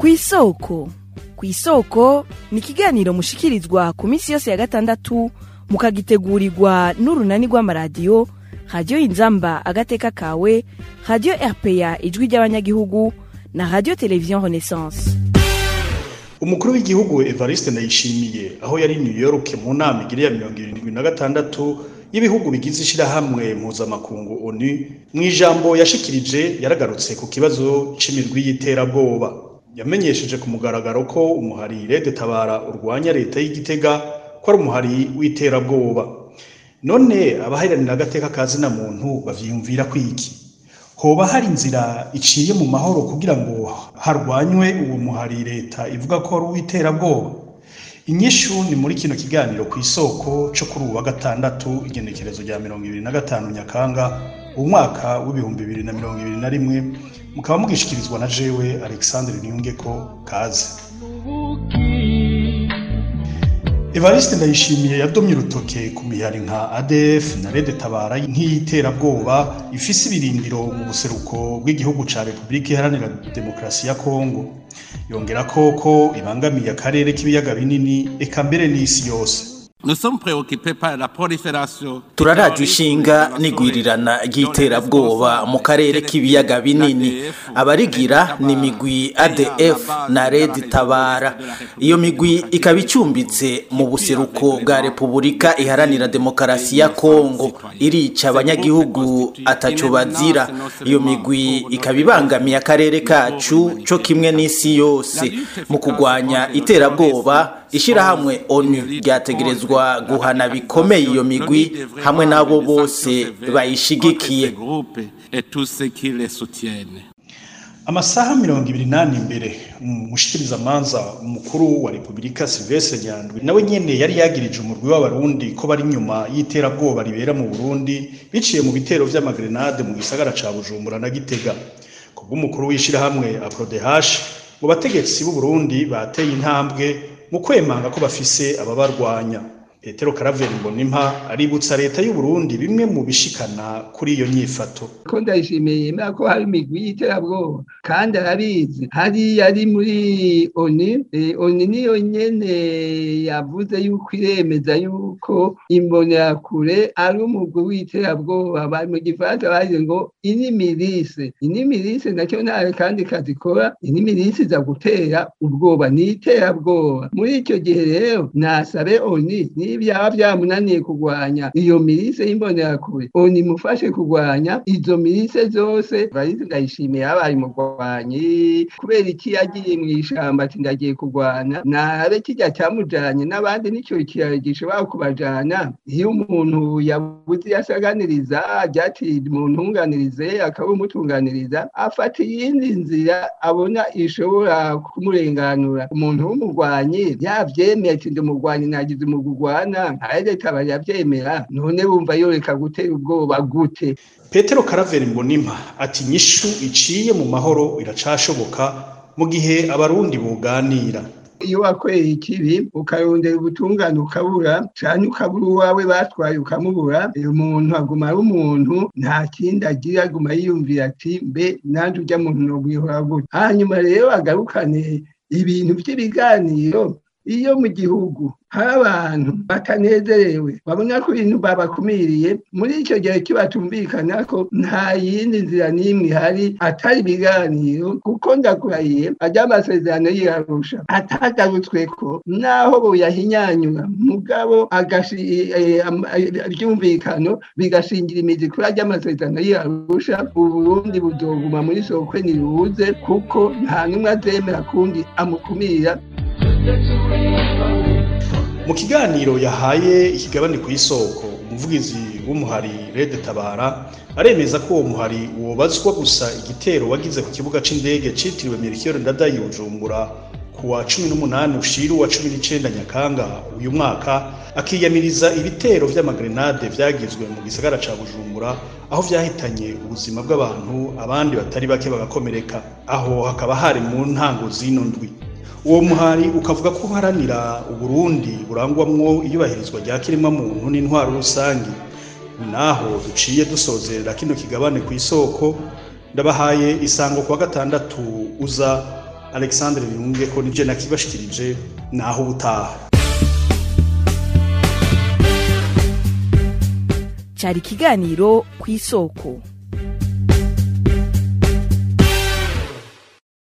ku isoko ku isoko ni ikiganiro mushikirizwa ku minsi yose ya gatandatu mukagitegurirwa n'urunani rw'amaradiyo radiyo inzamba agateka kawe radiyo rpa ijwi ry'abanyagihugu na radiyo televiziyo renaissance umukuru w'igihugu evariste ndayishimiye aho yari new york mu nama igiri ya mirongo irindwi na gatandatu y'ibihugu bigize ishirahamwe mpuzamakungu onu mu ijambo yashikirije yaragarutse ku kibazo c'imigwi y'iterabwoba yamenyesheje ku mugaragaro ko umuhari rede tabara urwanya leta y'igitega ko ari umuhari w'iterabwoba none abaharanira agateka ka zina muntu bavyiyumvira kwiki hoba hari inzira iciye mu mahoro kugira ngo harwanywe uwo muhari leta ivuga ko ari uw'iterabwoba inyishu ni muri kino kiganiro ku isoko co kuri uwa gatandatu igenekerezo rya mirongo ibiri na gatanu nyakanga umwaka w'ibihumbi bibiri na mirongo ibiri na rimwe mukaba mugishikirizwa na jewe alexandre niyungeko kaze evariste ndayishimiye yadomye urutoke ku mihari nka adf na rede tabara nk'iyiterabwoba ifise ibirindiro mu buseruko bw'igihugu ca repubulika iharanira demokarasi ya kongo yongera ko ko ibangamiye akarere k'ibiyaga binini eka mbere n'isi yose Nous sommes préoccupés par la prolifération turarajwe ishinga n'igwirirana ry'iterabwoba mu karere k'ibiyaga binini abarigira ni imigwi adf na red tabara iyo migwi ikaba icumbitse mu buseruko bwa repubulika iharanira demokarasi ya kongo irica abanyagihugu ataco bazira iyo migwi ikaba ibangamiye akarere kacu co kimwe n'isi yose mu kurwanya iterabwoba ishirahamwe onu ryategerezwa guhana bikomeye iyo migwi hamwe n'abo bose bayishigikiye amasaha mirongo ibiri n'ane imbere umushikirizamanza umukuru wa repubulika silvestre nyandwi nawe nyene yari yagirije umurwi w'abarundi ko bari inyuma y'iterabwoba ribera mu burundi biciye mu bitero vy'amagrenade mu gisagara ca bujumbura na gitega kubw'umukuru w'ishirahamwe aprodehash mu bategetsi b'uburundi bateye intambwe mu kwemanga ko bafise ababarwanya petero karaveri mbonimpa aributsa leta y'u Burundi bimwe mu bishikana kuri iyo nyifato ko ndayishimiye yemera ko hari imigwi y'iterabwoba kandi arabizi hariya ari muri oni oni niyo nyene yavuze yuko iremeza yuko imbonerakure ari umugwi w'iterabwoba bari mu gifaransa bagize ngo inimirise inimirise nacyo ntawe kandi kazikora inimirise iza gutera ubwoba ni iterabwoba muri icyo gihe rero nasabe oni byaba byamunaniye kurwanya iyo mirise y'imbonerakure oni mufashe kurwanya izo mirise zose barizi ndayishimiye yabaye umurwanyi kubera iki yagiye mu ishamba ati ndagiye kurwana nabe kijya cyamujanye n'abandi nicyo kiraro gishobora kubajana iyo umuntu yabuze yasaganiriza ryati muntunganirize akaba umutunganiriza afata iyindi nzira abona ishobora kumurenganura umuntu w'umurwanyi yavyemeye ati ndi umurwanyi nagize umugurwa bana nka leta barabyemera none bumva yoreka gutera ubwoba gute petero karaveri mbonimpa ati nyishu iciye mu mahoro iracashoboka mu gihe abarundi buganira iyo wakoreye ikibi ukarondera ubutungane ukabura cyane ukabura uwawe batwaye ukamubura umuntu aguma ari umuntu nta kindi agira aguma yiyumvira ati mbe nanjye ujya muntu nogwihora gute hanyuma rero agarukane ibintu by'ibiganiro iyo mu gihugu hari abantu batanezerewe babona ko ibintu babakumiriye muri icyo gihe kibatumvikana ko nta yindi nzira n'imwe ihari atari ibiganiro kuko ndakurahiye ajya amasezerano yirarusha atagarutswe ko naho buyahinyanyura mugabo ryumvikano bigashingira imizi kuri ajya amasezerano yirarusha uburundi buzoguma muri sokwe ntiruze kuko nta n'umwe azemera kundi amukumira mu kiganiro yahaye ikigabane ku isoko umuvugizi w'umuhari rede tabara aremeza ko uwo muhari wobazwa gusa igitero wagize ku kibuga c'indege citiriwe Melchior Ndadaye Bujumbura ku wa cumi n'umunani ushiru wa cumi n'icenda nyakanga uyu mwaka akiyamiriza ibitero vy'amagrenade vyagizwe mu gisagara ca Bujumbura aho vyahitanye ubuzima bw'abantu abandi batari bake bagakomereka aho hakaba hari mu ntango zino ndwi uwo muhari ukavuga ko uharanira uburundi burangwamwo iyubahirizwa rya kiremwa muntu n'intwaro rusange naho duciye dusozerera kino kigabane ku isoko ndabahaye isango kuwa gatandatu uza alexandre biyunge ko nibyo nakibashikirije naho ubutaha cyari ikiganiro ku isoko